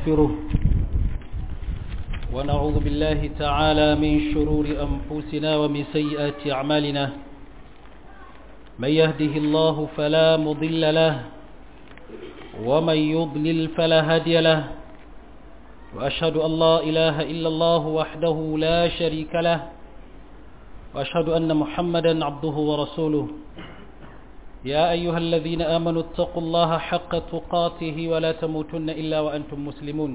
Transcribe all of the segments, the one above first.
ونستغفره ونعوذ بالله تعالى من شرور أنفسنا ومن سيئات أعمالنا من يهده الله فلا مضل له ومن يضلل فلا هادي له وأشهد أن لا إله إلا الله وحده لا شريك له وأشهد أن محمدا عبده ورسوله يا أيها الذين آمنوا اتقوا الله حق تقاته ولا تموتن إلا وأنتم مسلمون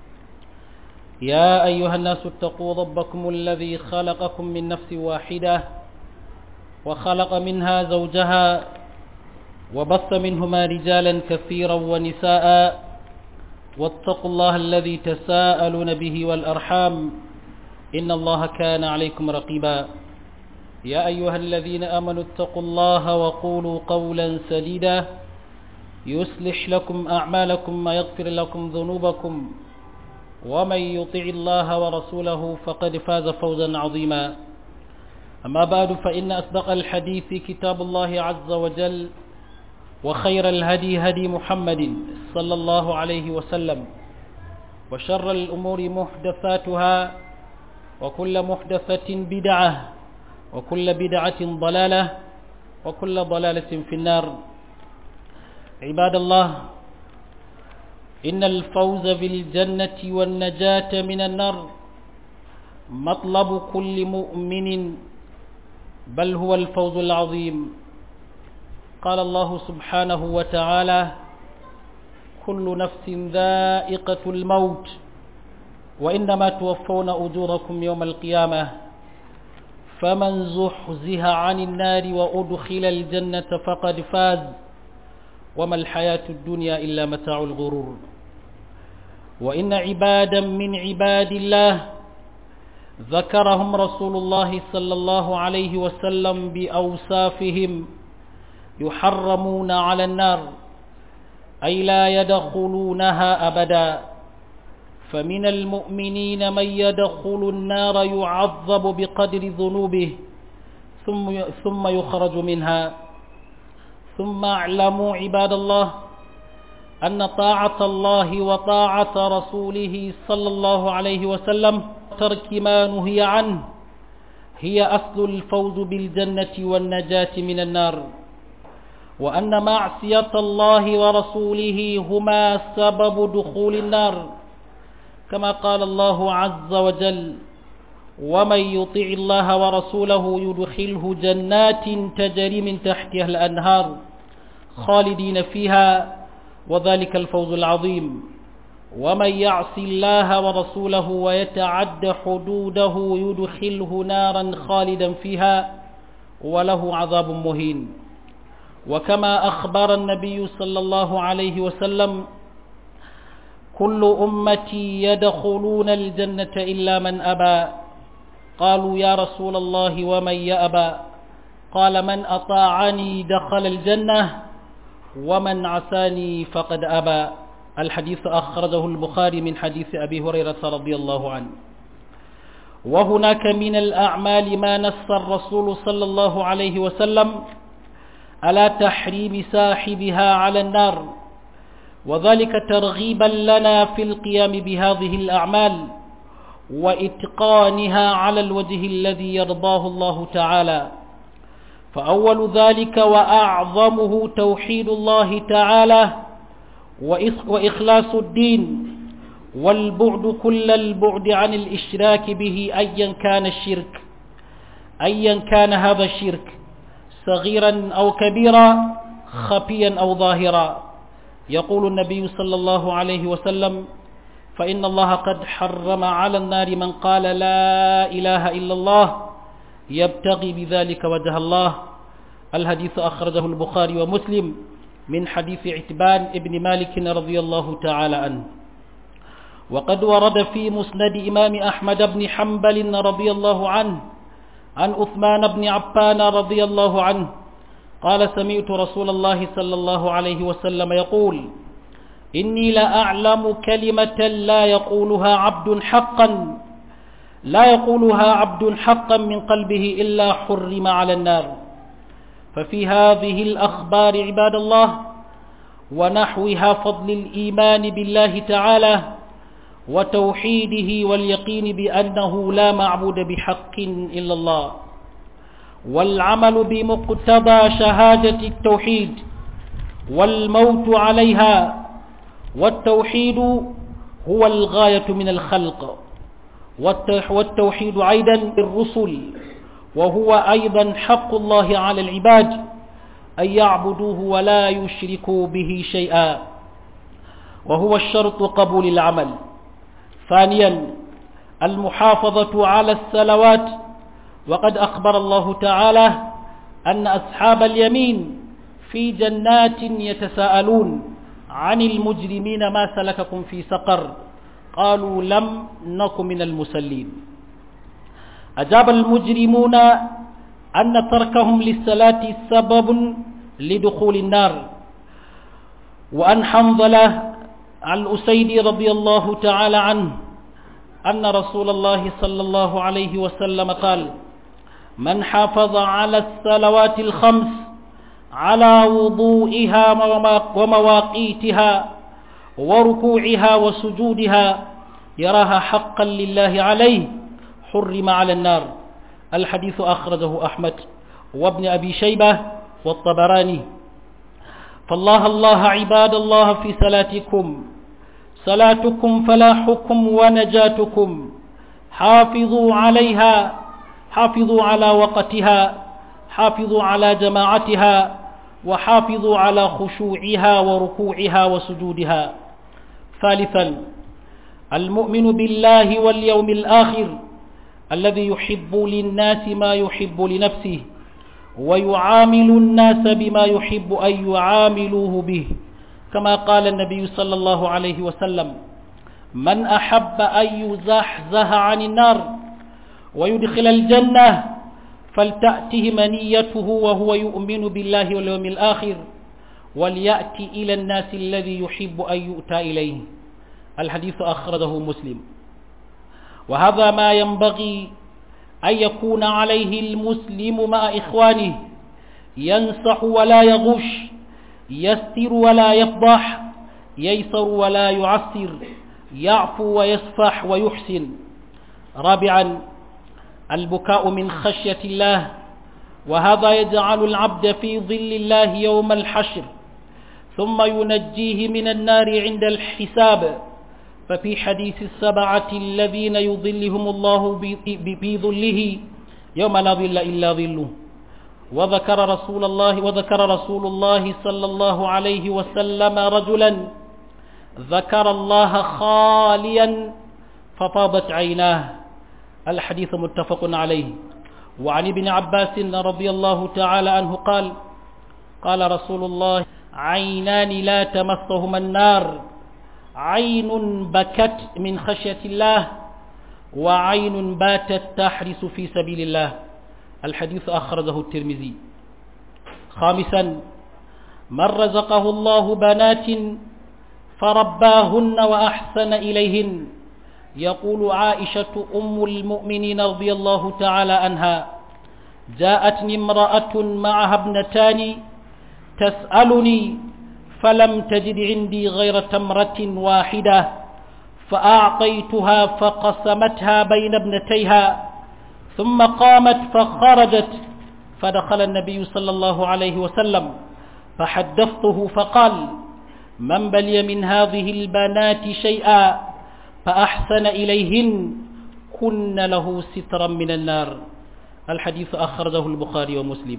يا أيها الناس اتقوا ربكم الذي خلقكم من نفس واحدة وخلق منها زوجها وبث منهما رجالا كثيرا ونساء واتقوا الله الذي تساءلون به والأرحام إن الله كان عليكم رقيبا يا أيها الذين آمنوا اتقوا الله وقولوا قولا سديدا يصلح لكم أعمالكم ويغفر لكم ذنوبكم ومن يطع الله ورسوله فقد فاز فوزا عظيما أما بعد فإن أصدق الحديث كتاب الله عز وجل وخير الهدي هدي محمد صلى الله عليه وسلم وشر الأمور محدثاتها وكل محدثة بدعة وكل بدعة ضلالة وكل ضلالة في النار عباد الله إن الفوز بالجنة والنجاة من النار مطلب كل مؤمن بل هو الفوز العظيم قال الله سبحانه وتعالى كل نفس ذائقة الموت وإنما توفون أجوركم يوم القيامة فمن زحزها عن النار وأدخل الجنة فقد فاز وما الحياة الدنيا إلا متاع الغرور وإن عبادا من عباد الله ذكرهم رسول الله صلى الله عليه وسلم بأوصافهم يحرمون على النار أي لا يدخلونها أبدا فمن المؤمنين من يدخل النار يعذب بقدر ذنوبه ثم ثم يخرج منها ثم اعلموا عباد الله أن طاعة الله وطاعة رسوله صلى الله عليه وسلم ترك ما نهي عنه هي أصل الفوز بالجنة والنجاة من النار وأن معصية الله ورسوله هما سبب دخول النار كما قال الله عز وجل ومن يطع الله ورسوله يدخله جنات تجري من تحتها الأنهار خالدين فيها وذلك الفوز العظيم ومن يعص الله ورسوله ويتعد حدوده يدخله نارا خالدا فيها وله عذاب مهين وكما أخبر النبي صلى الله عليه وسلم كل أمتي يدخلون الجنة إلا من أبى قالوا يا رسول الله ومن يأبى قال من أطاعني دخل الجنة ومن عساني فقد أبى الحديث أخرجه البخاري من حديث أبي هريرة رضي الله عنه وهناك من الأعمال ما نص الرسول صلى الله عليه وسلم على تحريم صاحبها على النار وذلك ترغيبا لنا في القيام بهذه الأعمال وإتقانها على الوجه الذي يرضاه الله تعالى فأول ذلك وأعظمه توحيد الله تعالى وإخلاص الدين والبعد كل البعد عن الإشراك به أيا كان الشرك أيا كان هذا الشرك صغيرا أو كبيرا خفيا أو ظاهرا يقول النبي صلى الله عليه وسلم فإن الله قد حرم على النار من قال لا إله إلا الله يبتغي بذلك وجه الله الحديث أخرجه البخاري ومسلم من حديث عتبان ابن مالك رضي الله تعالى عنه وقد ورد في مسند إمام أحمد بن حنبل رضي الله عنه عن أثمان بن عفان رضي الله عنه قال سمعت رسول الله صلى الله عليه وسلم يقول إني لأعلم كلمة لا يقولها عبد حقا لا يقولها عبد حقا من قلبه إلا حرم على النار ففي هذه الأخبار عباد الله ونحوها فضل الإيمان بالله تعالى وتوحيده واليقين بأنه لا معبود بحق إلا الله والعمل بمقتضى شهادة التوحيد والموت عليها والتوحيد هو الغاية من الخلق والتوحيد أيضا بالرسل وهو أيضا حق الله على العباد أن يعبدوه ولا يشركوا به شيئا وهو الشرط قبول العمل ثانيا المحافظة على السلوات وقد أخبر الله تعالى أن أصحاب اليمين في جنات يتساءلون عن المجرمين ما سلككم في سقر قالوا لم نك من المسلين أجاب المجرمون أن تركهم للصلاة سبب لدخول النار وأن حنظلة الأسيدي رضي الله تعالى عنه أن رسول الله صلى الله عليه وسلم قال من حافظ على الصلوات الخمس على وضوئها ومواقيتها وركوعها وسجودها يراها حقا لله عليه حرم على النار الحديث أخرجه أحمد وابن أبي شيبة والطبراني فالله الله عباد الله في صلاتكم صلاتكم فلاحكم ونجاتكم حافظوا عليها حافظوا على وقتها حافظوا على جماعتها وحافظوا على خشوعها وركوعها وسجودها ثالثا المؤمن بالله واليوم الآخر الذي يحب للناس ما يحب لنفسه ويعامل الناس بما يحب أن يعاملوه به كما قال النبي صلى الله عليه وسلم من أحب أن يزحزح عن النار ويدخل الجنة فلتأته منيته وهو يؤمن بالله واليوم الآخر وليأتي إلى الناس الذي يحب أن يؤتى إليه الحديث أخرجه مسلم وهذا ما ينبغي أن يكون عليه المسلم مع إخوانه ينصح ولا يغش يستر ولا يفضح ييسر ولا يعسر يعفو ويصفح ويحسن رابعا البكاء من خشية الله وهذا يجعل العبد في ظل الله يوم الحشر ثم ينجيه من النار عند الحساب ففي حديث السبعة الذين يظلهم الله بظله يوم لا ظل إلا ظله وذكر رسول الله وذكر رسول الله صلى الله عليه وسلم رجلا ذكر الله خاليا فطابت عيناه الحديث متفق عليه وعن ابن عباس رضي الله تعالى عنه قال قال رسول الله عينان لا تمسهما النار عين بكت من خشية الله وعين باتت تحرس في سبيل الله الحديث أخرجه الترمذي خامسا من رزقه الله بنات فرباهن وأحسن إليهن يقول عائشة أم المؤمنين رضي الله تعالى عنها جاءتني امرأة معها ابنتان تسألني فلم تجد عندي غير تمرة واحدة فأعطيتها فقسمتها بين ابنتيها ثم قامت فخرجت فدخل النبي صلى الله عليه وسلم فحدثته فقال من بلي من هذه البنات شيئا فأحسن إليهن كن له سترا من النار الحديث أخرجه البخاري ومسلم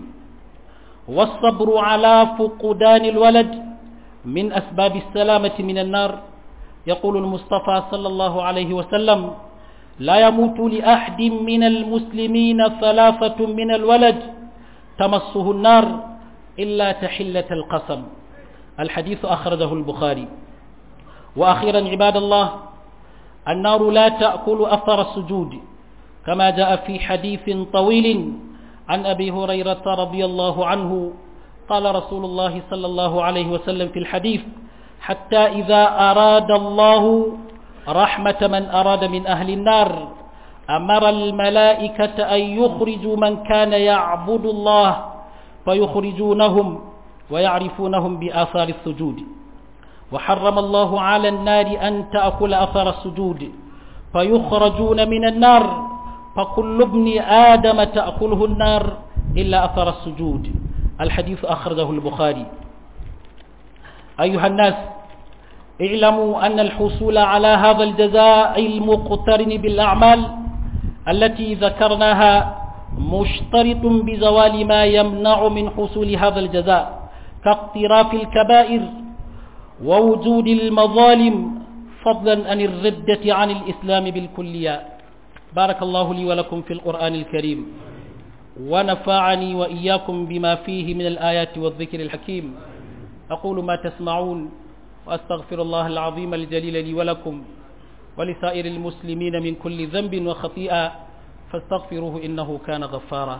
والصبر على فقدان الولد من أسباب السلامة من النار يقول المصطفى صلى الله عليه وسلم لا يموت لأحد من المسلمين ثلاثة من الولد تمسه النار إلا تحلة القسم الحديث أخرجه البخاري وأخيرا عباد الله النار لا تأكل أثر السجود كما جاء في حديث طويل عن أبي هريرة رضي الله عنه قال رسول الله صلى الله عليه وسلم في الحديث حتى إذا أراد الله رحمة من أراد من أهل النار أمر الملائكة أن يخرجوا من كان يعبد الله فيخرجونهم ويعرفونهم بآثار السجود وحرم الله على النار أن تأكل أثر السجود فيخرجون من النار فكل ابن آدم تأكله النار إلا أثر السجود الحديث أخرجه البخاري أيها الناس اعلموا أن الحصول على هذا الجزاء المقترن بالأعمال التي ذكرناها مشترط بزوال ما يمنع من حصول هذا الجزاء كاقتراف الكبائر ووجود المظالم فضلا عن الردة عن الإسلام بالكلية بارك الله لي ولكم في القرآن الكريم ونفعني وإياكم بما فيه من الآيات والذكر الحكيم أقول ما تسمعون وأستغفر الله العظيم الجليل لي ولكم ولسائر المسلمين من كل ذنب وخطيئة فاستغفروه إنه كان غفارا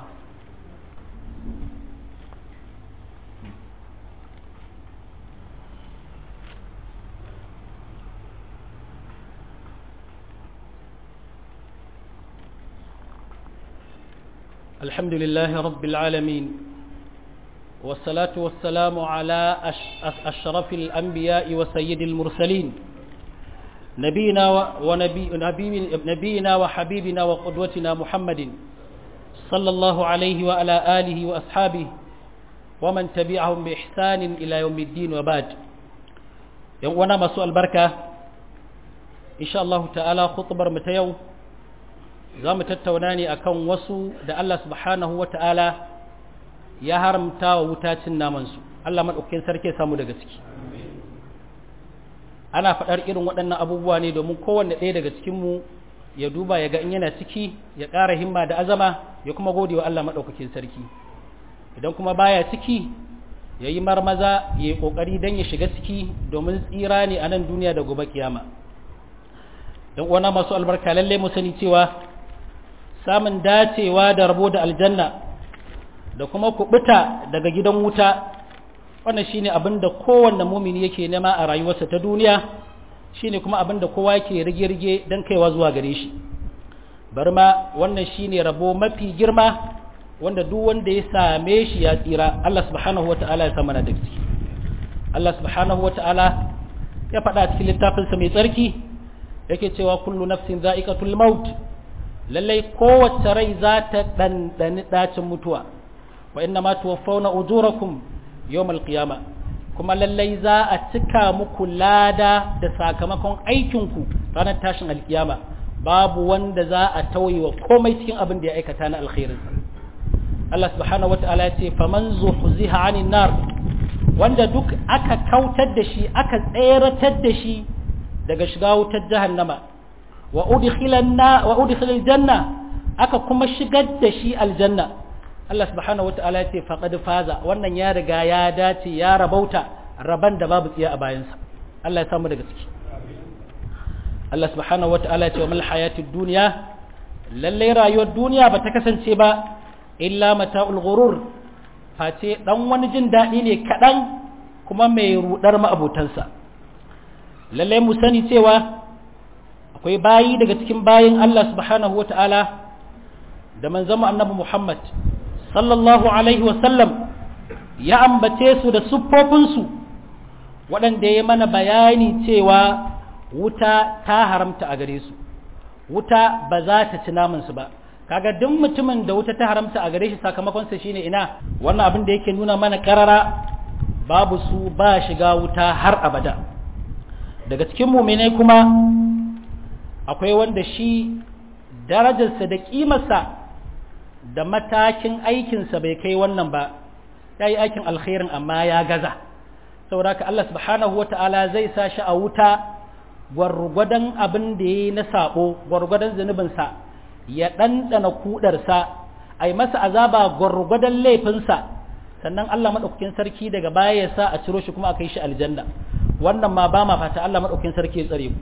الحمد لله رب العالمين والصلاة والسلام على أشرف الأنبياء وسيد المرسلين نبينا ونبي نبينا وحبيبنا وقدوتنا محمد صلى الله عليه وعلى آله وأصحابه ومن تبعهم بإحسان إلى يوم الدين وبعد وانا مسوء البركة إن شاء الله تعالى خطبر متيو زام تتوناني أكون وسو دا الله سبحانه وتعالى ya haramta wa wutacin namansu Allah maɗaukin sarki samu daga ciki ana faɗar irin waɗannan abubuwa ne domin kowanne ɗaya daga cikinmu ya duba ya ga in yana ciki ya ƙara himma da azama ya kuma gode wa Allah maɗaukakin sarki idan kuma baya ciki ya yi marmaza ya yi ƙoƙari don ya shiga ciki domin tsira ne a nan duniya da gobe kiyama don uwana masu albarka lallai mu sani cewa samun dacewa da rabo da aljanna da kuma kubuta daga gidan wuta wannan shine abin da kowanne mumini yake nema a rayuwarsa ta duniya shine kuma abin da kowa yake rige-rige don kaiwa zuwa gare shi bar ma wannan shine rabo mafi girma wanda duk wanda ya same shi ya tsira Allah subhanahu wata'ala ya sa mana daga ciki Allah subhanahu wata'ala ya faɗa cikin littafinsa mai tsarki yake cewa kullu nafsin za'iqatul maut lallai kowace rai za ta ɗanɗani ɗacin mutuwa wa inna ma tuwaffawna ujurakum yawmal qiyama kuma lallai za a cika muku lada da sakamakon aikinku ranar tashin alkiyama babu wanda za a tauye wa komai cikin abin da ya aikata na alkhairin Allah subhanahu wata'ala ya ce faman zuhziha 'anil nar wanda duk aka kautar da shi aka tseratar da shi daga shiga wutar jahannama wa udkhilan wa udkhilal janna aka kuma shigar da shi aljanna Allah subhanahu wata'ala ya ce faqad faza wannan ya riga ya dace ya rabauta raban da babu tsiya a bayansa Allah ya samu daga ciki Allah subhanahu wata'ala ya ce wa mal hayatid dunya lalle rayuwar duniya ba ta kasance ba illa mata'ul ghurur face dan wani jin dadi ne kadan kuma mai rudar ma'abotansa lalle mu sani cewa akwai bayi daga cikin bayin Allah subhanahu wata'ala da manzon annabi Muhammad sallallahu alaihi wasallam ya ambace su da siffofinsu waɗanda ya mana bayani cewa wuta ta haramta a gare su wuta ba za ta ci namansu ba kaga duk mutumin da wuta ta haramta a gare shi sakamakonsa shine ina wannan abin da yake nuna mana karara babu su ba shiga wuta har abada daga cikin muminai kuma akwai wanda shi darajarsa da kimarsa da matakin aikinsa bai kai wannan ba ya yi aikin alkhairin amma ya gaza saboda ka Allah subhanahu wa ta'ala zai sa shi a wuta gwargwadon abin da ya yi na sabo gwargwadon zunubinsa ya ɗanɗana kudarsa a yi masa azaba gwargwadon laifinsa sannan Allah maɗaukakin sarki daga baya ya sa a ciro shi kuma a kai shi aljanna wannan ma ba ma fata Allah maɗaukakin sarki ya tsare mu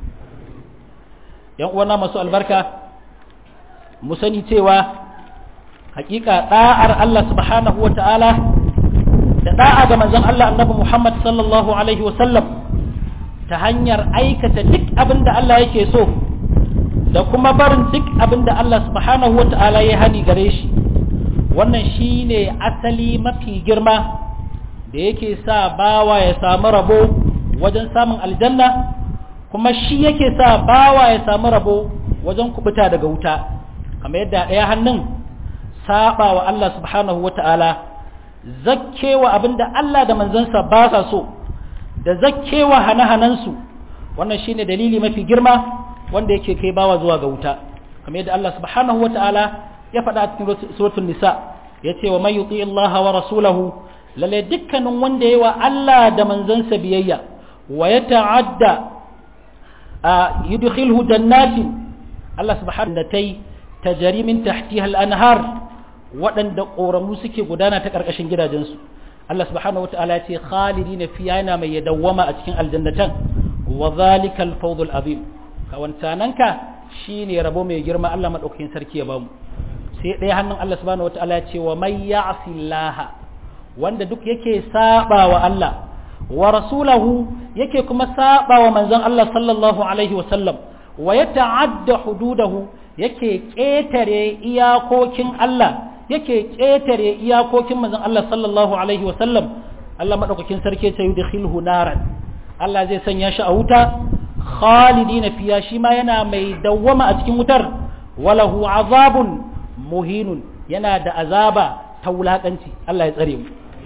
yan uwana masu albarka mu sani cewa hakika da'ar Allah subhanahu wa ta'ala da da'a ga manzon Allah annabi Muhammad sallallahu alaihi wasallam ta hanyar aikata duk abin da Allah yake so da kuma barin duk abin da Allah subhanahu wa ta'ala ya hani gare shi wannan shine asali mafi girma da yake sa bawa ya samu rabo wajen samun aljanna kuma shi yake sa bawa ya samu rabo wajen kubuta daga wuta kamar yadda ɗaya hannun saba wa Allah subhanahu wata'ala zakkewa abinda Allah da manzansa ba sa so da zakkewa hane-hanensu wannan shine dalili mafi girma wanda yake kai bawa zuwa ga wuta kamar yadda Allah subhanahu wata'ala ya faɗa a cikin suratul nisa yace wa may yuti Allah wa rasulahu lalle dukkanin wanda yayi wa Allah da manzansa biyayya wa yata'adda yudkhilhu jannatin Allah subhanahu wa ta'ala tajri min tahtiha al-anhar waɗanda ƙoramu suke gudana ta ƙarƙashin gidajensu Allah subhanahu wata'ala ya ce khalidina fiya yana mai yadawwama a cikin aljannatan wa zalika al-fawzul azim ka wancananka shine rabo mai girma Allah madaukakin sarki ya bamu sai ɗaya hannun Allah subhanahu wata'ala ya ce wa may ya'si Allah wanda duk yake saba wa Allah wa rasulahu yake kuma saba wa manzon Allah sallallahu alaihi wa sallam wa yata'adda hududahu yake ƙetare iyakokin Allah yake ƙetare iyakokin manzon Allah sallallahu alaihi wa sallam Allah madaukakin sarki ya yudkhilhu naran Allah zai sanya shi a wuta khalidina fiya shi ma yana mai dawwama a cikin wutar walahu azabun muhinun yana da azaba ta wulakanci Allah ya tsare mu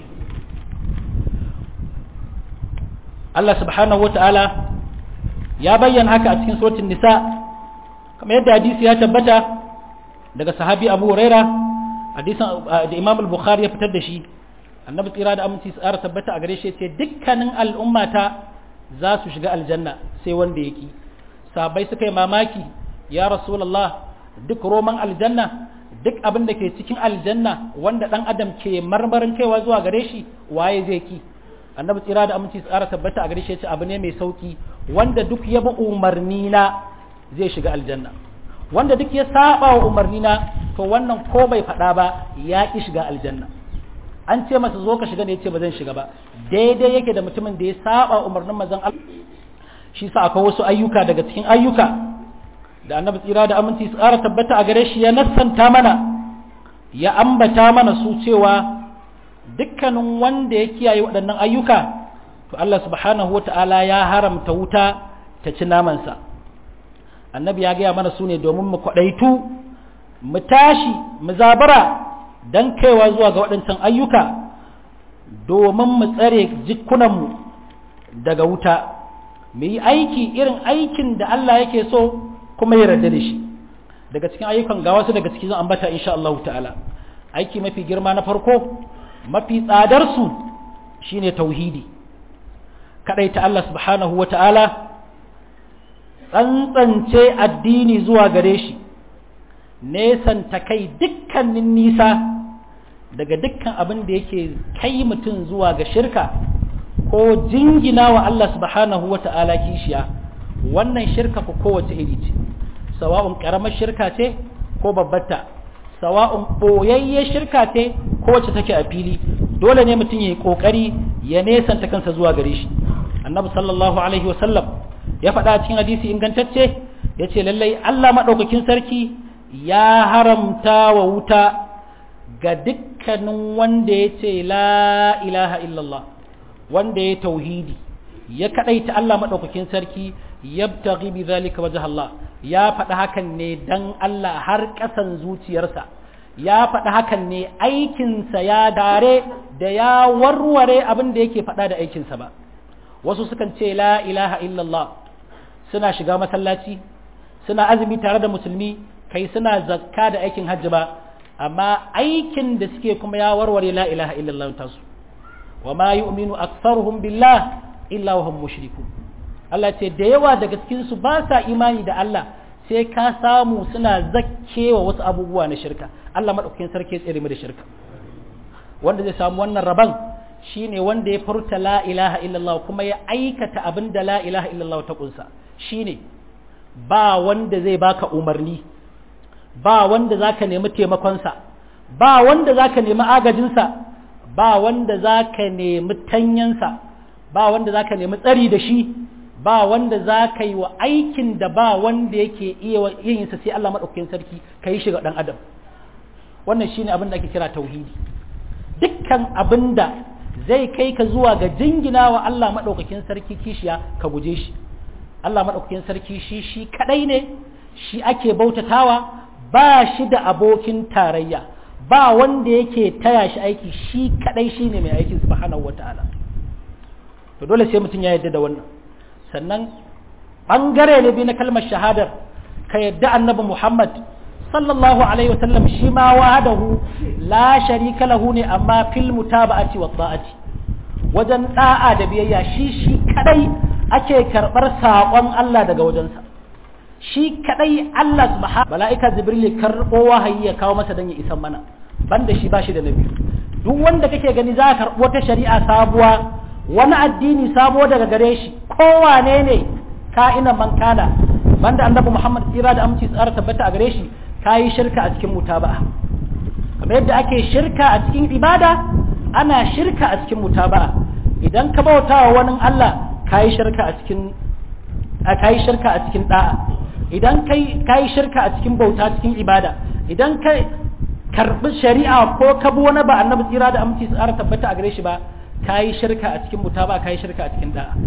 Allah subhanahu wa ta'ala ya bayyana haka a cikin suratul nisa kamar yadda hadisi ya tabbata daga sahabi Abu Huraira hadisin da Imam al-Bukhari ya fitar da shi annabi tsira da aminci tsara tabbata a gare shi ce dukkanin al'ummata za su shiga aljanna sai wanda yake sabai suka yi mamaki ya rasulullah duk roman aljanna duk abin da ke cikin aljanna wanda dan adam ke marmarin kaiwa zuwa gare shi waye zai ki annabi tsira da aminci tsara tabbata a gare shi ce abu ne mai sauki wanda duk ya bi umarni na zai shiga aljanna wanda duk ya saba wa umarni na to wannan ko bai faɗa ba ya ki shiga aljanna an ce masa zo ka shiga ne ya ce ba zan shiga ba daidai yake da mutumin da ya saba umarnin mazan Allah shi sa akwai wasu ayyuka daga cikin ayyuka da annabi tsira da aminci su ƙara tabbata a gare shi ya nassanta mana ya ambata mana su cewa dukkanin wanda ya kiyaye waɗannan ayyuka to Allah subhanahu wa ta'ala ya haramta wuta ta ci namansa annabi ya gaya mana su ne domin mu kwaɗaitu mu tashi mu zabara don kaiwa zuwa ga waɗancan ayyuka domin mu tsare jikunanmu daga wuta mu yi aiki irin aikin da Allah yake so kuma ya yarda da shi daga cikin ayyukan ga wasu daga cikin ambata insha Allah ta'ala aiki mafi girma na farko mafi tsadar su shine tauhidi ta Allah subhanahu wata'ala tsantsance addini zuwa gare shi nesan ta kai dukkanin nisa daga dukkan abin da yake kai mutum zuwa ga shirka ko jingina wa Allah subhanahu wata'ala kishiya wannan shirka ko kowace iri ce sawa'un karamar shirka ce ko babbarta sawa'un boyayye shirka ce ko wacce take a fili dole ne mutum ya yi kokari ya nesanta kansa zuwa gare shi annabi sallallahu alaihi wasallam ya faɗa cikin hadisi ingantacce ya ce lallai Allah maɗaukakin sarki ya haramta wa wuta ga dukkanin wanda ya ce la ilaha illallah wanda ya tauhidi ya kaɗaita Allah maɗaukakin sarki yabtaghi bi zalika wajh Allah ya faɗi hakan ne dan Allah har ƙasan zuciyarsa ya faɗi hakan ne aikinsa ya dare da ya warware abin da yake faɗa da aikinsa ba wasu sukan ce la ilaha illallah suna shiga masallaci suna azumi tare da musulmi kai suna zakka da aikin hajji ba amma aikin da suke kuma ya warware la ilaha illallah tasu wa ma yu'minu aktharuhum billah illa wa hum mushrikun Allah ce da yawa daga cikin su ba sa imani da Allah sai ka samu suna zakkewa wasu abubuwa na shirka Allah madaukakin sarki ya tsere mu da shirka wanda zai samu wannan raban shine wanda ya furta la ilaha illallah kuma ya aikata abin da la ilaha illallah ta kunsa shine ba wanda zai baka umarni ba wanda zaka nemi taimakonsa ba wanda zaka nemi agajinsa ba wanda zaka nemi tanyansa ba wanda zaka nemi tsari da shi ba wanda zaka yi wa aikin da ba wanda yake iya yin sa sai Allah madaukakin sarki kai shi ga dan adam wannan shine abin da ake kira tauhidi dukkan abin da zai kai ka zuwa ga jingina wa Allah maɗaukakin sarki kishiya ka guje shi Allah maɗaukakin sarki shi shi kaɗai ne shi ake bautatawa ba shi da abokin tarayya ba wanda yake taya shi aiki shi kaɗai shi ne mai aikin subhanahu wa ta'ala to dole sai mutum ya yarda da wannan sannan ɓangare ne biyu na kalmar shahadar ka yadda annabi Muhammad sallallahu alaihi wasallam shi ma wahadahu la sharika lahu ne amma fil mutaba'ati wa ta'ati wajen da'a da biyayya shi shi kadai ake karbar sakon Allah daga wajensa shi kadai Allah subhanahu mala'ika jibril karbo wahayi ya kawo masa dan ya isan mana banda shi bashi da nabi duk wanda kake gani za ka karbo ta shari'a sabuwa wani addini sabo daga gare shi kowane ne ka'ina man kana banda annabi Muhammad tsira da aminci tsara tabbata a gare shi kayi shirka a cikin mutaba'a kamar yadda ake shirka a cikin ibada ana shirka a cikin mutaba'a idan ka bauta wa wani Allah kayi shirka a cikin kayi shirka a cikin da'a idan kai kayi shirka a cikin bauta cikin ibada idan kai karbi shari'a ko ka bi wani ba annabi tsira da aminci tsara tabbata a gare shi ba kayi shirka a cikin mutaba'a kayi shirka a cikin da'a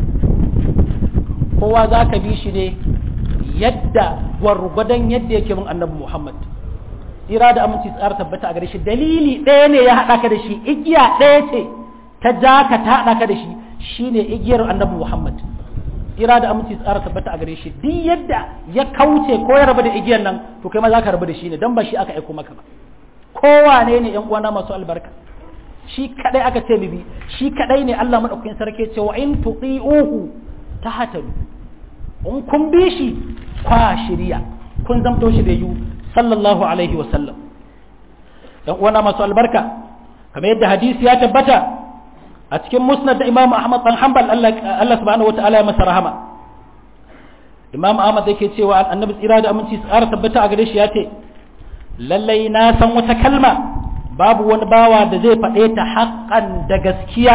kowa za ka bi shi ne yadda gwargwadon yadda yake mun annabi Muhammad tsira da aminci tsara tabbata a gare shi dalili ɗaya ne ya haɗa ka da shi igiya ɗaya ce ta ja ka ta haɗa ka da shi shine igiyar annabi Muhammad tsira da aminci tsara tabbata a gare shi duk yadda ya kauce ko ya rabu da igiyar nan to kai ma za ka rabu da shi ne dan ba shi aka aiko maka ba kowane ne yan uwana masu albarka shi kadai aka ce bibi shi kadai ne Allah madaukakin sarki ce wa in tuqi'uhu tahtadu in kun bi shi kwa shirya kun zamto shi da yu sallallahu alaihi wa sallam dan uwana masu albarka kamar yadda hadisi ya tabbata a cikin musnad da Imam Ahmad dan Hanbal Allah Allah subhanahu wataala ya masa rahama Imam Ahmad yake cewa annabi tsira da aminci tsara tabbata a gare shi ya ce lallai na san wata kalma babu wani bawa da zai faɗe ta haƙƙan da gaskiya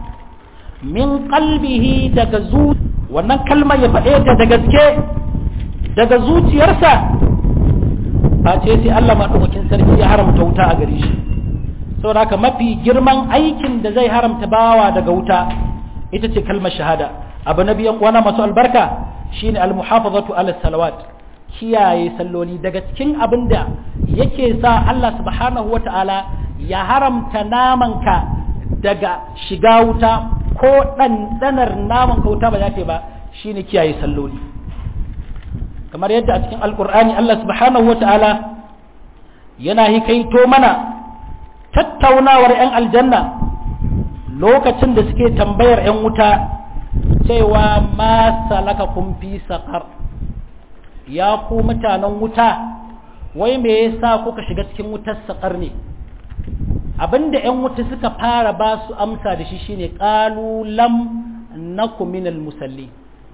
min qalbihi daga zuciya wannan kalmar ya faɗe ta da gaske daga zuciyarsa ba ce sai Allah maɗaukakin sarki ya haramta wuta a gare shi saboda haka mafi girman aikin da zai haramta bawa daga wuta ita ce kalmar shahada abu na biyan wana masu albarka shine almuhafazatu ala salawat kiyaye salloli daga cikin abin da yake sa Allah subhanahu wata'ala ya haramta namanka daga shiga wuta ko ɗanɗanar naman ka wuta ba za ta ba shine kiyaye salloli kamar yadda a cikin alkur'ani Allah subhanahu wata'ala yana hikaito mana tattaunawar 'yan aljanna lokacin da suke tambayar 'yan wuta cewa ma salaka kun fi saƙar ya ku mutanen wuta wai me yasa kuka shiga cikin wutar saƙar ne abinda 'yan wuta suka fara ba su amsa da shi shine qalu lam nakum minal musalli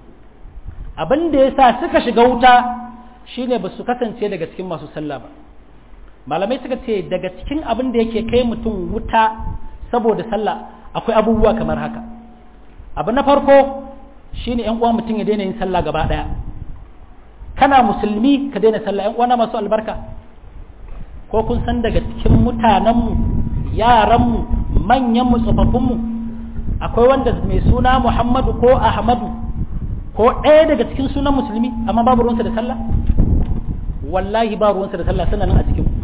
abinda yasa suka shiga wuta shine ba su kasance daga cikin masu sallah ba malamai suka ce daga cikin abin da yake kai mutum wuta saboda sallah akwai abubuwa kamar haka abu na farko shine yan uwa mutum ya daina yin sallah gaba daya kana musulmi ka daina sallah yan uwana masu albarka ko kun san daga cikin mutanenmu yaranmu manyanmu tsofaffinmu akwai wanda mai suna muhammadu ko ahmadu ko ɗaya daga cikin sunan musulmi amma babu ruwansa da sallah wallahi ba ruwansa da sallah suna nan a cikin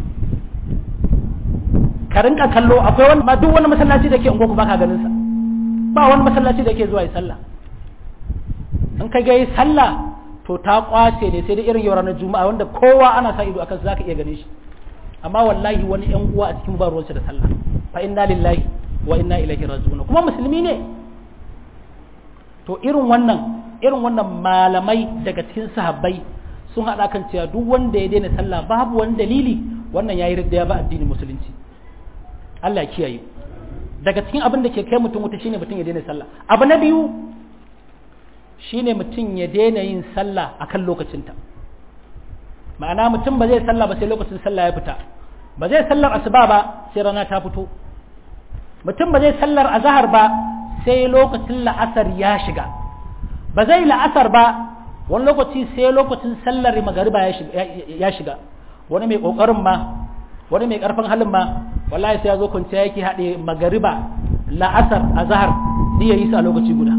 ka rinka kallo akwai wani ma duk wani masallaci da ke ungo ba ka ganin sa ba wani masallaci da ke zuwa yi sallah in ka ga yi sallah to ta kwace ne sai da irin yau ranar juma'a wanda kowa ana sa ido akan su zaka iya ganin shi amma wallahi wani yan uwa a cikin ba ruwansa da sallah fa inna lillahi wa inna ilaihi raji'un kuma musulmi ne to irin wannan irin wannan malamai daga cikin sahabbai sun haɗa kan cewa duk wanda ya daina sallah babu wani dalili wannan yayi ridda ya ba addinin musulunci Allah ya kiyaye daga cikin abin da ke kai mutum wuta shine mutum ya daina sallah abu na biyu shine mutum ya daina yin sallah akan lokacinta ma'ana mutum ba zai sallah ba sai lokacin sallah ya fita ba zai sallar asuba ba sai rana ta fito mutum ba zai sallar azhar ba sai lokacin la'asar ya shiga ba zai la'asar ba wani lokaci sai lokacin sallar magariba ya shiga wani mai kokarin ma wani mai karfin halin ma wallahi sai ya zo kwanciya yake haɗe magariba la'asar azhar ni yayi su a lokaci guda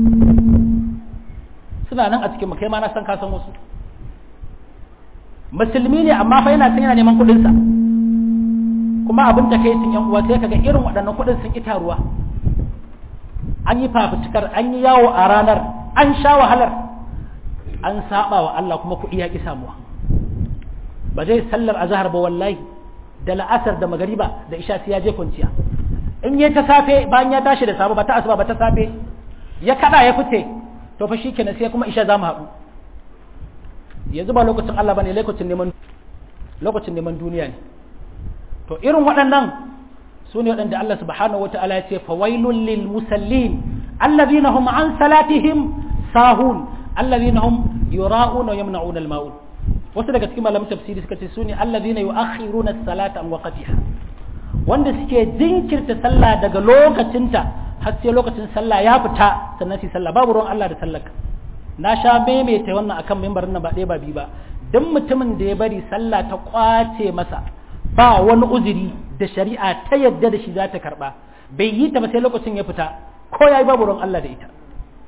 suna nan a cikin kai ma na san ka san wasu musulmi ne amma fa yana san yana neman kuɗin sa kuma abin da kai sun yan uwa sai kaga irin waɗannan kuɗin sun ita ruwa an yi fafutukar an yi yawo a ranar an sha wahalar an saba wa Allah kuma kuɗi ya ƙi samuwa ba zai sallar azhar ba wallahi da la'asar da magariba da isha sai ya je kwanciya in yi ta safe bayan ya tashi da safe ba ta asuba ba ta safe ya kada ya fice to fa shikenan sai kuma isha za mu haɗu yanzu ba lokacin Allah bane lokacin neman lokacin neman duniya ne to irin waɗannan su ne waɗanda Allah subhanahu wata'ala ya ce fawailun lil musallin allazina hum an salatihim sahun allazina hum yura'una wa yamna'una al-ma'un wasu daga cikin malamin tafsiri suka ce su ne allazina yu'akhiruna as-salata an waqtiha wanda suke jinkirta sallah daga lokacinta har sai lokacin sallah ya fita sannan su sallah babu ruwan Allah da sallaka na sha maimaita wannan akan mimbarin nan ba ɗaya ba biyu ba duk mutumin da ya bari sallah ta kwace masa ba wani uzuri da shari'a ta yadda da shi za ta karba bai yi ta ba sai lokacin ya fita ko yayi babu ruwan Allah da ita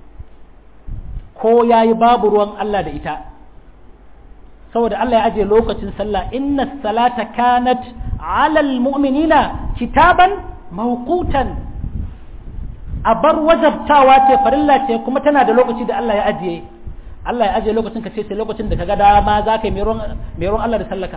ko yayi babu ruwan Allah da ita saboda Allah ya aje lokacin sallah inna salata kanat alal mu'minina kitaban mawqutan a bar wajabtawa ce farilla ce kuma tana da lokaci da Allah ya ajiye Allah ya ajiye lokacin ka ce sai lokacin da kaga dama za ka yi mai ruwan Allah da sallaka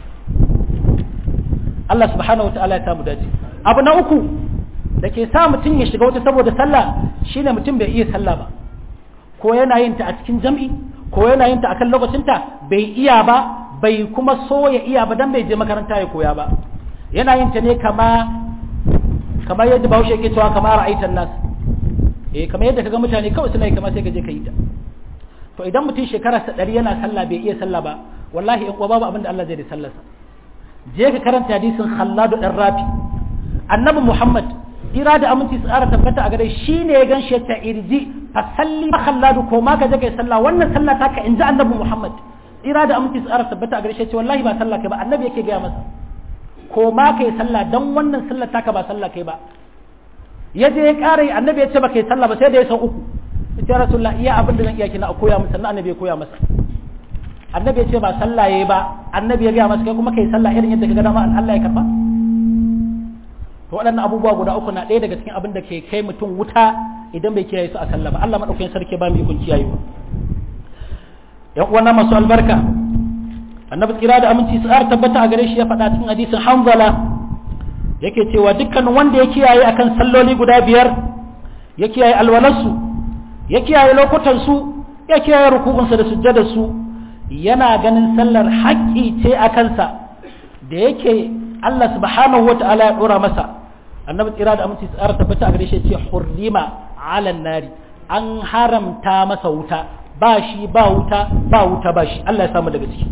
Allah subhanahu wataala ya samu dace abu na uku da ke sa mutum ya shiga wata saboda sallah shine mutum bai iya sallah ba ko yana yin ta a cikin jam'i ko yana yin ta akan lokacinta bai iya ba bai kuma so ya iya ba dan bai je makaranta ya koya ba yana yin ta ne kama kamar yadda bahaushe yake cewa kamar ra'aitan nas eh kamar yadda kaga mutane kawai suna yi kamar sai ka je ka yi ta to idan mutum shekara sa ɗari yana sallah bai iya sallah ba wallahi in kuwa babu abin da Allah zai da sallarsa je ka karanta hadisin Khalladu dan Rafi annabi Muhammad ira da aminci su ƙara tabbata a gare shi ne ya gan shi ta irji fa salli ma Khalladu ko ma ka je kai sallah wannan sallah ta ka inji annabi Muhammad ira da aminci su ƙara tabbata a gare shi ce wallahi ba sallah kai ba annabi yake gaya masa ko ma kai sallah dan wannan sallah taka ba sallah kai ba ya je ya ƙara annabi ya ce ba kai sallah ba sai da ya san uku ya rasulullah iya abin da zan iya kina a koya masa sannan annabi ya koya masa annabi ya ce ba sallah yayi ba annabi ya gaya masa kai kuma kai sallah irin yadda ka ga dama Allah ya karba to waɗannan abubuwa guda uku na ɗaya daga cikin abin da ke kai mutum wuta idan bai kiyaye su a sallah ba Allah madaukakin sarki ba mu ikon kiyaye ba yan uwana masu albarka annabi tsira da aminci su tabbata a gare shi ya faɗa cikin hadisin hanzala yake cewa dukkan wanda ya kiyaye akan salloli guda biyar ya kiyaye alwalarsu ya kiyaye lokutansu ya kiyaye ruku'unsa da sujjadarsu yana ganin sallar haƙƙi ce a kansa da yake Allah subhanahu wata'ala ya ɗora masa annabi tsira da aminci tsara tabbata a gare shi ce hurrima ala nari an haramta masa wuta ba shi ba wuta ba wuta ba shi Allah ya samu daga ciki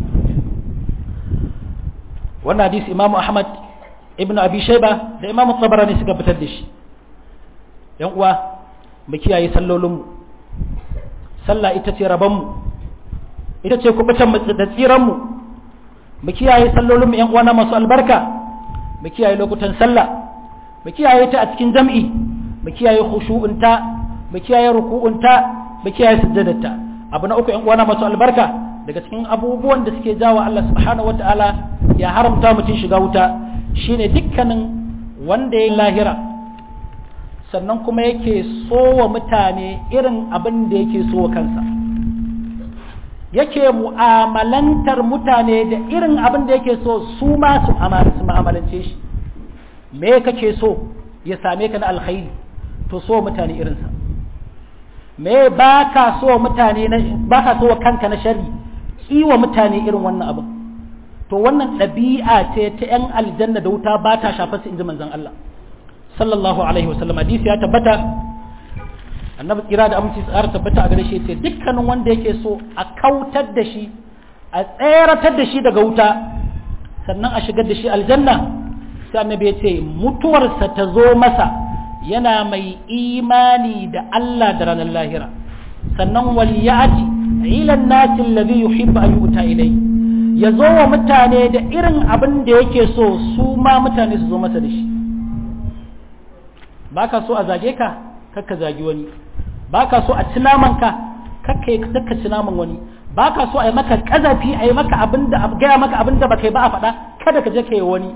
wannan hadisi Imam Ahmad ibn Abi Shayba da Imam Tabarani suka fitar da shi yan uwa mu kiyaye sallolinmu sallah ita ce rabanmu ita ce kubutan da tsiranmu mu kiyaye sallolinmu yan uwana masu albarka mu kiyaye lokutan sallah mu kiyaye ta a cikin jam'i mu kiyaye khushu'unta mu kiyaye ruku'unta mu kiyaye sujjadarta abu na uku yan uwana masu albarka daga cikin abubuwan da suke jawo Allah subhanahu wataala ya haramta mutum shiga wuta shine dukkanin wanda ya lahira sannan kuma yake so wa mutane irin abin da yake so wa kansa yake mu'amalantar mutane da irin abin da yake so su ma su mu'amalance shi me kake so ya same ka na alkhairi to so mutane irinsa me ba ka so mutane ba ka so wa kanka na shari kiwa mutane irin wannan abin to wannan ɗabi'a ce ta 'yan aljanna da wuta ba ta shafa su inji manzon Allah sallallahu alaihi wasallam hadisi ya tabbata annabi kira da aminci tsara tabbata a gare shi ce dukkanin wanda yake so a kautar da shi a tseratar da shi daga wuta sannan a shigar da shi aljanna sai annabi ya ce mutuwarsa ta zo masa yana mai imani da Allah da ranar lahira sannan wal ya'ti ila an-nasi alladhi yuhibbu an yu'ta ilayhi ya zo wa mutane da irin abin da yake so su ma mutane su zo masa da shi baka so a zage ka kakka zagi wani baka so a ci naman ka kakka kakka ci naman wani baka so a yi maka kazafi a yi maka abinda a gaya maka abinda baka yi ba a faɗa kada ka je ka yi wani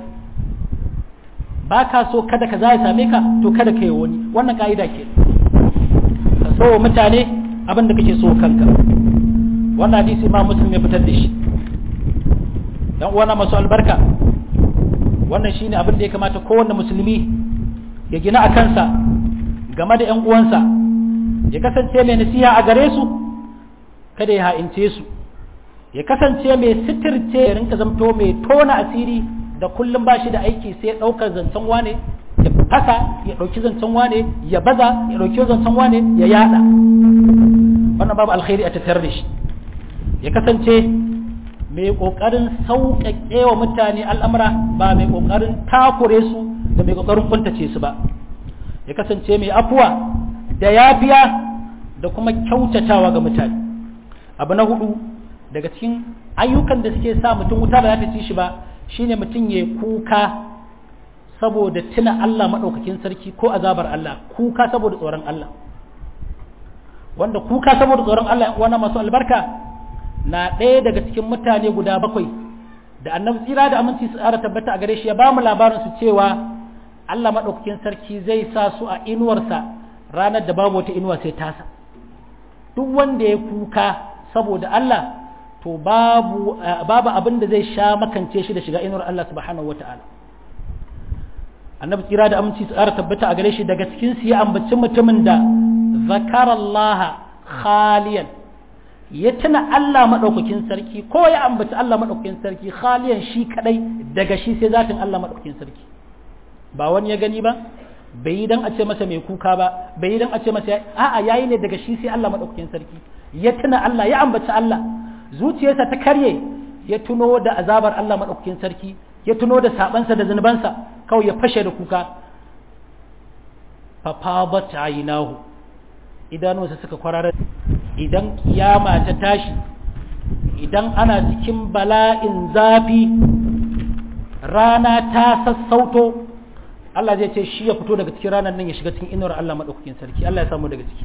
baka so kada ka za ya same ka to kada ka yi wani wannan ka'ida ke ka so mutane abinda kake so kanka wannan hadisi ma muslim ya fitar da shi dan uwana masu albarka wannan shine abin da ya kamata kowanne musulmi ya gina a kansa game da ƴan uwansa ya kasance mai nasiha a gare su kada ya ha'ince su ya kasance mai sitirce ya rinka zamto mai tona asiri da kullum ba shi da aiki sai ɗaukar zancen wane ya fasa ya ɗauki zancen wane ya baza ya ɗauki zancen wane ya yada wannan babu alkhairi a tattare da shi ya kasance mai ƙoƙarin sauƙaƙe wa mutane al'amura ba mai ƙoƙarin takure su da mai ƙoƙarin kuntace su ba ya kasance mai afuwa da yafiya da kuma kyautatawa ga mutane abu na hudu daga cikin ayyukan da suke sa mutum wuta ba za ta ci shi ba shine mutum ya kuka saboda tuna Allah maɗaukakin sarki ko azabar Allah kuka saboda tsoron Allah wanda kuka saboda tsoron Allah wani masu albarka na ɗaya daga cikin mutane guda bakwai da annabi tsira da aminci su tsara tabbata a gare shi ya ba mu labarin su cewa Allah maɗaukakin sarki zai sa su a inuwarsa ranar da babu wata inuwa sai tasa duk wanda ya kuka saboda Allah to babu babu abin da zai sha makance shi da shiga inuwar Allah subhanahu wata'ala annabi tsira da aminci su tsara tabbata a gare shi daga cikin su ya ambaci mutumin da zakarallaha khaliyan ya tuna Allah maɗaukakin sarki ko ya ambaci Allah maɗaukakin sarki khaliyan shi kadai daga shi sai zatin Allah maɗaukakin sarki ba wani ya gani ba bai yi dan a ce masa mai kuka ba bai yi dan a ce masa a'a yayi ne daga shi sai Allah maɗaukakin sarki ya tuna Allah ya ambaci Allah zuciyarsa ta karye ya tuno da azabar Allah maɗaukakin sarki ya tuno da sabansa da zunubansa kawai ya fashe da kuka fafabat aynahu idanunsa suka kwararar idan kiyama ta tashi idan ana cikin bala'in zafi rana ta sassauto Allah zai ce shi ya fito daga cikin ranar nan ya shiga cikin inuwar Allah maɗaukakin sarki Allah ya samu daga ciki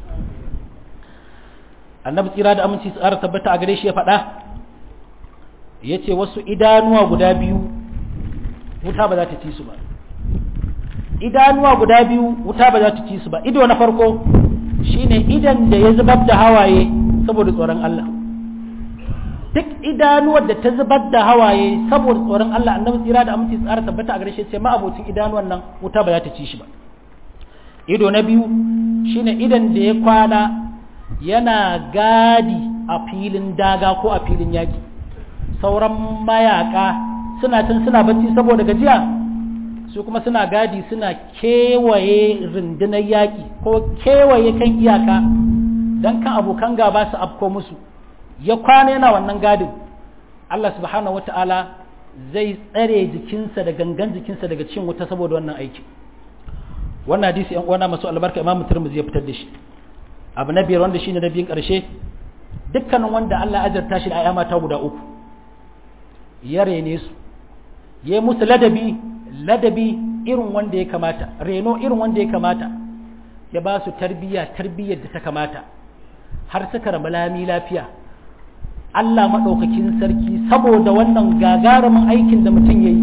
annabi tsira da aminci tsara tabbata a gare shi ya faɗa ya ce wasu idanuwa guda biyu wuta ba za ta ci su ba idanuwa guda biyu wuta ba za ta ci su ba ido na farko shine idan da ya zubar da hawaye saboda tsoron Allah duk idanuwar da ta zubar da hawaye saboda tsoron Allah annabi tsira da aminci tsara tabbata a gare shi sai ma'abocin idanuwan nan wuta ba za ta ci shi ba ido na biyu shine idan da ya kwana yana gadi a filin daga ko a filin yaki sauran mayaka suna can suna bacci saboda gajiya su kuma suna gadi suna kewaye rundunar yaƙi ko kewaye kan iyaka don kan abokan gaba su afko musu ya kwana yana wannan gadin Allah subhanahu wata'ala zai tsare jikinsa da gangan jikinsa daga cin wuta saboda wannan aiki wannan hadisi yan uwana masu albarka imam turmuzi ya fitar da shi abu na biyar wanda shine na biyun karshe dukkanin wanda Allah ya azarta shi da ayyama ta guda uku ya rene su ya musu ladabi ladabi irin wanda ya kamata reno irin wanda ya kamata ya ba su tarbiyya tarbiyyar da ta kamata har suka rama lami lafiya Allah maɗaukakin sarki saboda wannan gagarumin aikin da mutum ya yi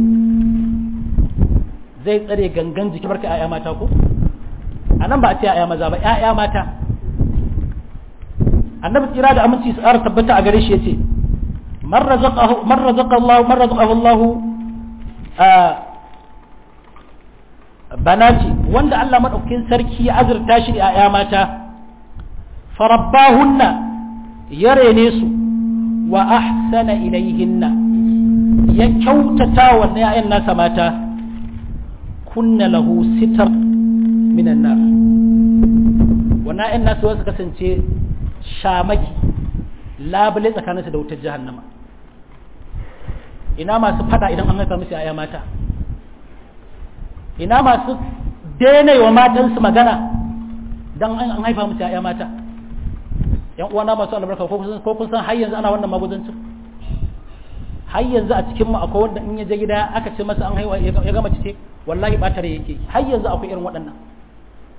zai tsare gangan jiki barka ‘ya'ya mata ko? a nan ba a ce ‘ya'ya maza ba ‘ya'ya mata annabi tsira da aminci su ƙara tabbata a gare shi ya ce man razaka Allah bana ce wanda Allah maɗaukakin sarki ya azurta shi da ‘ya'ya mata farabbahunna ya rene su wa ahsana ilaihinna ya kyautata wa ‘ya'yan nasa mata kunna lahu sitar minan nar wannan ‘ya'yan nasu wasu kasance shamaki labule tsakaninsu da wutar jahannama ina masu fada idan an haifa musu ‘ya'ya mata ina masu daina wa matansu magana don an haifa musu ‘ya'ya mata ‘yan uwana masu albarka ko kun san har yanzu ana wannan magudancin har yanzu a cikin mu akwai wanda in ya je gida aka ce masa an haihuwa ya gama cike wallahi batare yake har yanzu akwai irin waɗannan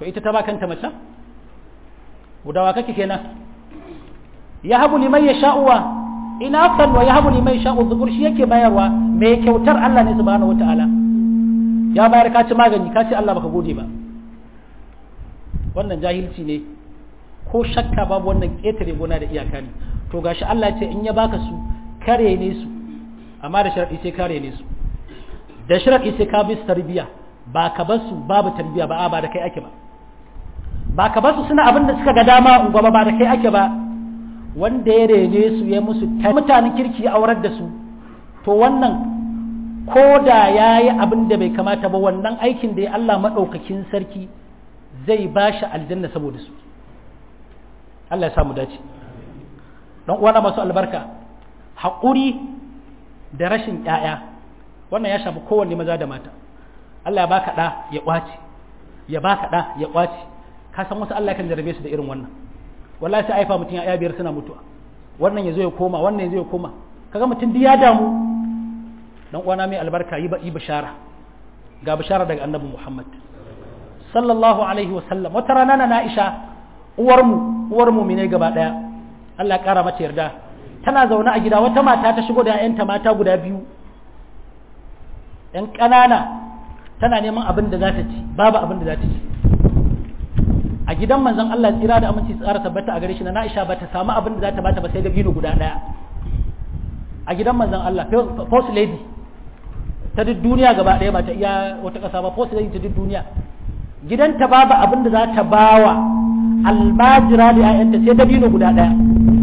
to ita ta ba kanta mace gudawa kake kenan ya habu liman ya sha'uwa ina san wa ya habu liman ya sha'u zukur shi yake bayarwa mai kyautar Allah ne subhanahu wata'ala ya bayar ka ci magani ka ce Allah baka gode ba wannan jahilci ne ko shakka babu wannan ƙetare gona da iyaka ne to gashi Allah ya ce in ya baka su kare ne su amma da sharadi sai kare ne su da sharadi sai ka bi su tarbiya ba ka bar su babu tarbiya ba a ba da kai ake ba ba ka bar su suna abin da suka ga dama ungwa ba da kai ake ba wanda ya rene su ya musu mutanen kirki ya aurar da su to wannan ko da ya yi abin da bai kamata ba wannan aikin da ya Allah maɗaukakin sarki zai ba shi aljanna saboda su Allah ya samu dace don uwana masu albarka haƙuri da rashin ƴaƴa wannan ya shafi kowanne maza da mata Allah ya baka ɗa ya ƙwace ya baka ɗa ya ƙwace ka san wasu Allah kan jarabe su da irin wannan wallahi sai aifa mutum ya biyar suna mutuwa wannan ya zo ya koma wannan ya zo ya koma kaga mutum duk ya damu dan uwana mai albarka yi yi bishara ga bishara daga annabi Muhammad sallallahu alaihi wasallam wata rana na Aisha uwar mu uwar mu ne gaba daya Allah ya kara mata yarda tana zaune a gida wata mata ta shigo da ƴaƴanta mata guda biyu ƴan ƙanana tana neman abin da za ta ci babu abin da za ta ci a gidan manzon Allah tsira da aminci tsara tabbata a gare shi na Aisha ba ta samu abin da za ta bata ba sai da bino guda daya a gidan manzon Allah first lady ta duk duniya gaba daya ba ta iya wata kasa ba first lady ta duk duniya gidanta babu abin da za ta bawa almajira da ƴaƴanta sai da bino guda daya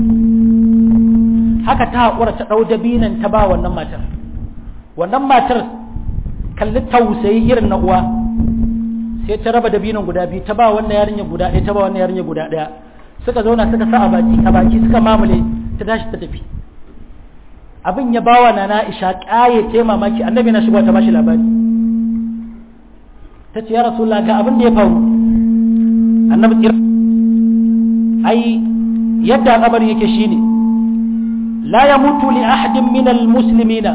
haka ta haƙura ta ɗau dabinan ta ba wannan matar wannan matar kalli tausayi irin na uwa sai ta raba dabinan guda biyu ta ba wannan yarinya guda ɗaya ta ba wannan yarinya guda ɗaya suka zauna suka sa a baki a baki suka mamule ta tashi ta tafi abin ya bawa na Aisha ƙaye ta mamaki annabi na shigo ta bashi labari ta ce ya rasulullah ga abin da ya faru annabi kira ai yadda al'amarin yake shine la yamutu li ahadin min al-muslimina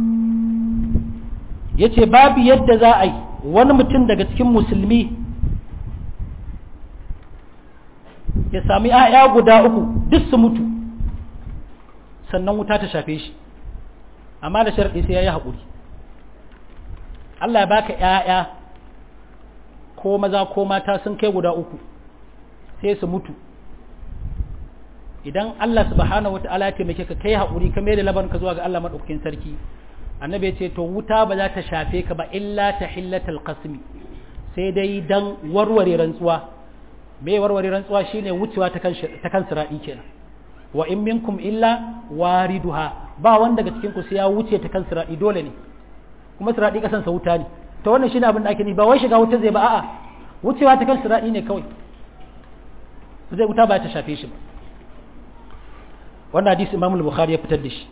yace babu yadda za a yi wani mutum daga cikin musulmi ya sami ‘ya'ya guda uku duk su mutu sannan wuta ta shafe shi amma da sharaɗi sai ya yi haƙuri Allah ya baka ‘ya'ya ko maza ko mata sun kai guda uku sai su mutu idan Allah subhanahu wa ta'ala ya taimake ka kai haƙuri ka mai da labarin ka zuwa ga Allah maɗaukakin sarki annabi ya ce to wuta ba za ta shafe ka ba illa ta hillatal qasmi sai dai dan warware rantsuwa me warware rantsuwa shine wucewa ta kan ta kan siradi kenan wa in minkum illa wariduha ba wanda daga cikin ku sai ya wuce ta kan siradi dole ne kuma siradi kasan sa wuta ne to wannan shine abin da ake ni ba wai shiga wuta zai ba a'a wucewa ta kan siradi ne kawai zai wuta ba ta shafe shi ba wannan hadisi Imam al-Bukhari ya fitar da shi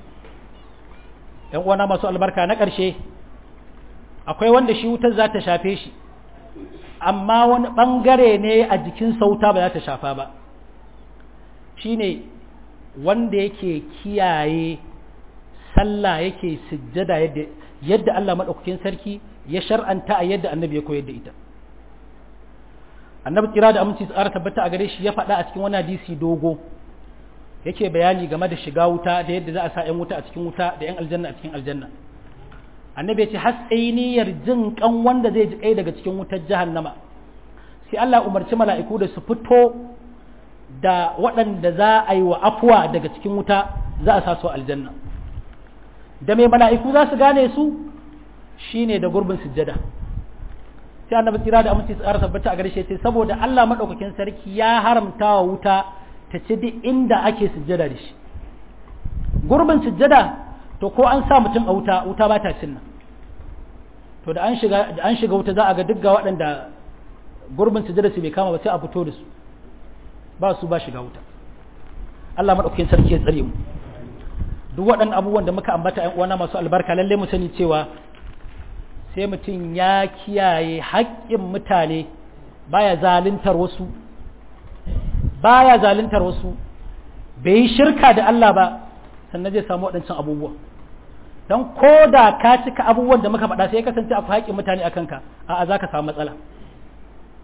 ‘yan uwana masu albarka na ƙarshe akwai wanda shi wutar za ta shafe shi amma wani ɓangare ne a jikin sauta ba za ta shafa ba shi ne wanda yake kiyaye sallah yake sujjada yadda yadda Allah maɗaukakin sarki ya shar'anta a yadda annabi ya koyar da ita annabi kira da aminci tsara tabbata a gare shi ya faɗa a cikin wani hadisi dogo yake bayani game da shiga wuta da yadda za a sa 'yan wuta a cikin wuta da 'yan aljanna a cikin aljanna annabi ya ce har sai niyyar jin kan wanda zai ji kai daga cikin wutar jahannama sai Allah umarci mala'iku da su fito da waɗanda za a yi wa afuwa daga cikin wuta za a sa su aljanna da mai mala'iku za su gane su shine da gurbin sujjada sai annabi tsira da aminci tsara tabbata a gare shi sai saboda Allah madaukakin sarki ya haramta wa wuta ta ci duk inda ake sujjada da shi gurbin sujjada to ko an sa mutum a wuta wuta ba ta cin nan to da an shiga da an shiga wuta za a ga duk ga waɗanda gurbin sujjada su bai kama ba sai a fito da su ba su ba shiga wuta Allah madaukakin sarki ya tsare mu duk waɗannan abubuwan da muka ambata ƴan uwana masu albarka lalle mu sani cewa sai mutum ya kiyaye haƙƙin mutane baya zaluntar wasu baya zaluntar wasu bai yi shirka da Allah ba sannan zai samu waɗancan abubuwa don ko da ka cika abubuwan da muka faɗa sai ya kasance akwai haƙƙin mutane a kanka a'a za ka samu matsala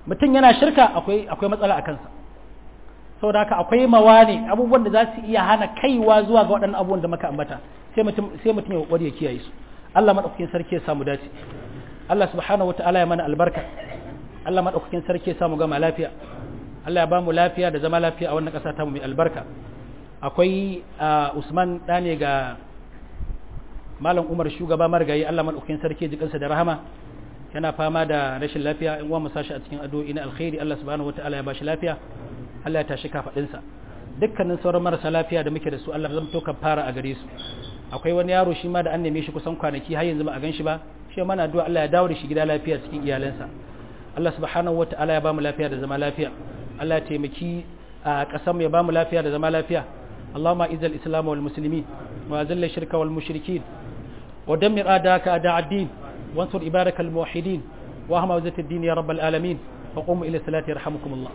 mutum yana shirka akwai akwai matsala a kansa saboda haka akwai mawani abubuwan da za su iya hana kaiwa zuwa ga waɗannan abubuwan da muka ambata sai mutum sai mutum ya kokari ya kiyaye su Allah madaukakin sarki ya samu dace Allah subhanahu wataala ya mana albarka Allah madaukakin sarki ya samu gama lafiya Allah ya ba mu lafiya da zama lafiya a wannan ƙasa ta mu mai albarka akwai Usman ɗane ga Malam Umar shugaba marigayi Allah madaukakin sarki ya ji kansa da rahama yana fama da rashin lafiya in uwa mu sashi a cikin addu'o'i na alkhairi Allah subhanahu wataala ya bashi lafiya Allah ya tashi kafadinsa dukkanin sauran marasa lafiya da muke da su Allah zan to fara a gare su akwai wani yaro shi ma da an neme shi kusan kwanaki har yanzu ba a gan shi ba shi mana addu'a Allah ya dawo da shi gida lafiya cikin iyalansa Allah subhanahu wataala ya bamu lafiya da zama lafiya Allah ya taimaki a ƙasar mu ya bamu lafiya da zama lafiya اللهم اعز الاسلام والمسلمين واذل الشرك والمشركين ودمر اعداءك اعداء الدين وانصر عبادك الموحدين واهم وزة الدين يا رب العالمين وقوموا الى الصلاه يرحمكم الله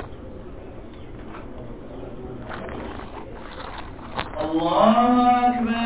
الله أكبر